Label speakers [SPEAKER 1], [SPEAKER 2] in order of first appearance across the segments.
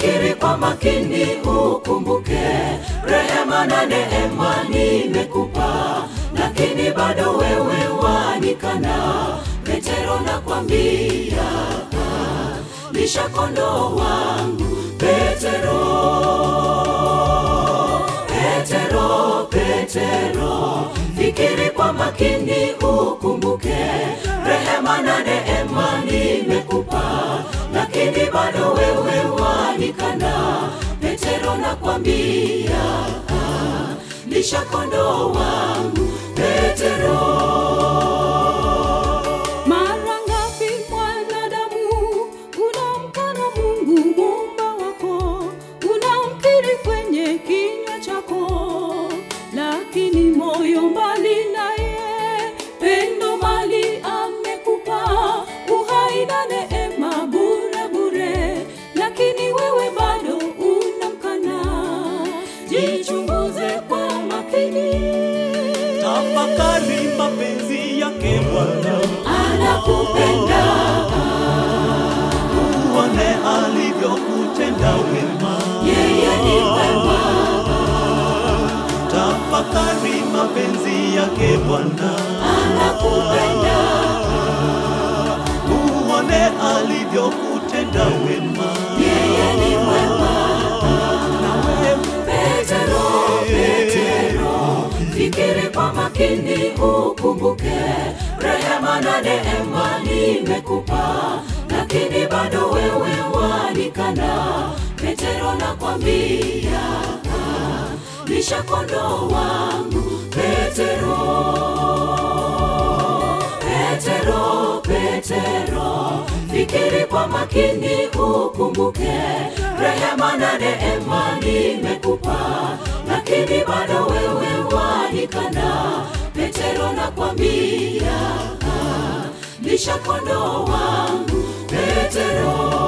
[SPEAKER 1] fikiri kwa makini, ukumbuke rehema na neema nimekupa, lakini bado wewe wanikana. Petero nakwambia, lisha kondoo wangu Petero, Petero, Petero, fikiri kwa makini, ukumbuke rehema na neema nimekupa, lakini bado wewe wanikana. Petero nakwambia, lisha kondoo wangu Petero.
[SPEAKER 2] Mara ngapi mwanadamu unamkana Mungu muumba wako, unamkiri kwenye kinywa chako, lakini moyo mbali naye. Pendo mali amekupa, uhai na neema bure bure, lakini wewe bado unamkana. Jichunguze kwa makini.
[SPEAKER 3] Tafakari mapenzi yake Bwana,
[SPEAKER 1] Anakupenda,
[SPEAKER 3] uone alivyokutenda wema.
[SPEAKER 1] yeye ni mwema,
[SPEAKER 3] Tafakari mapenzi yake Bwana,
[SPEAKER 1] anakupenda,
[SPEAKER 3] uone alivyokutenda wema.
[SPEAKER 1] yeye ni mwema.
[SPEAKER 3] Na wewe
[SPEAKER 1] Petero, Petero, fikiri kwa makini, ukumbuke rehema na neema nimekupa, lakini bado wewe wanikana. Petero nakwambia, lisha kondoo wangu Petero, Petero, Petero, fikiri kwa makini, ukumbuke rehema na neema nimekupa, lakini bado wewe wanikana. Petero nakwambia, lisha kondoo wangu Petero.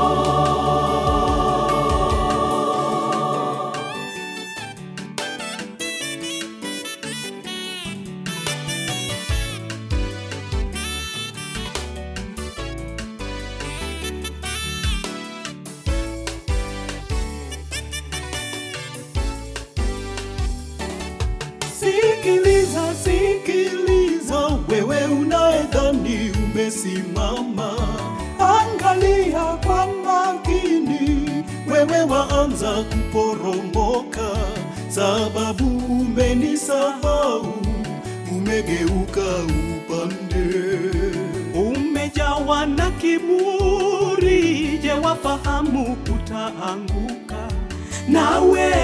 [SPEAKER 3] Sikiliza, sikiliza, wewe unayedhani umesimama, angalia kwa makini, wewe waanza kuporomoka, sababu umenisahau, umegeuka upande, umejawa na kiburi, je, wafahamu utaanguka nawe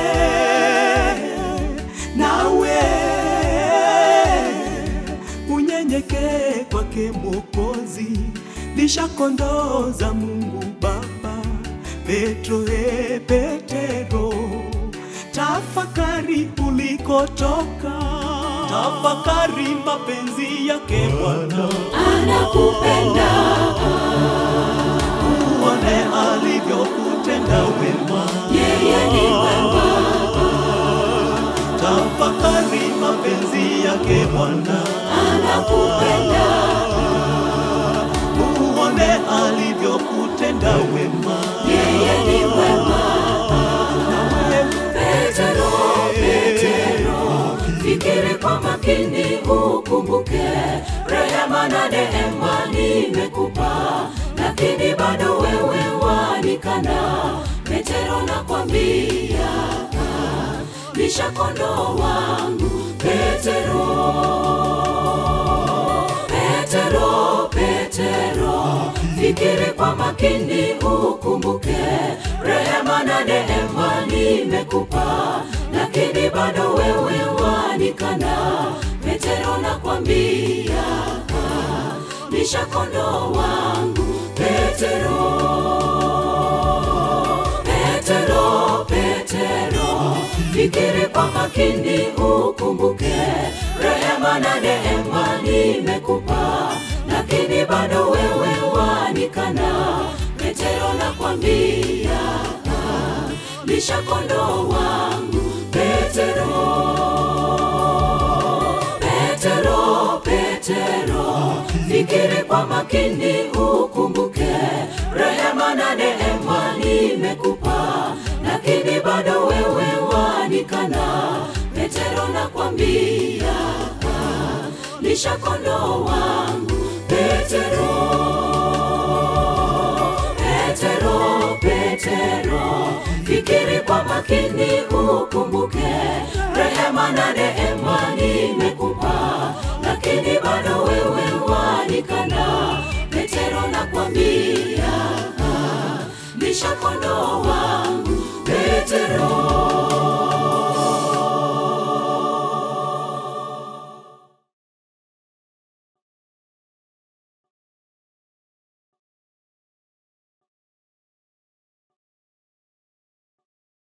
[SPEAKER 3] nawe unyenyekee kwake Mwokozi, lisha kondoo za Mungu Baba. Petro, e Petero, tafakari ulikotoka, tafakari mapenzi yake Bwana,
[SPEAKER 1] Anakupenda,
[SPEAKER 3] uone alivyokutenda wema.
[SPEAKER 1] yeye ni mwema,
[SPEAKER 3] Tafakari mapenzi yake Bwana,
[SPEAKER 1] anakupenda,
[SPEAKER 3] uone alivyokutenda wema.
[SPEAKER 1] yeye ni mwema.
[SPEAKER 3] Na wewe
[SPEAKER 1] Petero, Petero, fikiri kwa makini, ukumbuke rehema na neema nimekupa, lakini bado wewe wanikana. Petero nakwambia, lisha kondoo wangu Petero, Petero, Petero, fikiri kwa makini, ukumbuke rehema na neema nimekupa, lakini bado wewe wanikana. Petero nakwambia, lisha kondoo wangu Petero, Petero, Petero, fikiri kwa makini, ukumbuke rehema na neema nimekupa, lakini bado wewe wanikana. Petero nakwambia, lisha kondoo wangu Petero, Petero, Petero, fikiri kwa makini, ukumbuke rehema na neema nimekupa, nakwambia lisha kondoo wangu petero petero petero fikiri kwa makini ukumbuke rehema na neema nimekupa lakini bado wewe wanikana petero nakwambia lisha kondoo wangu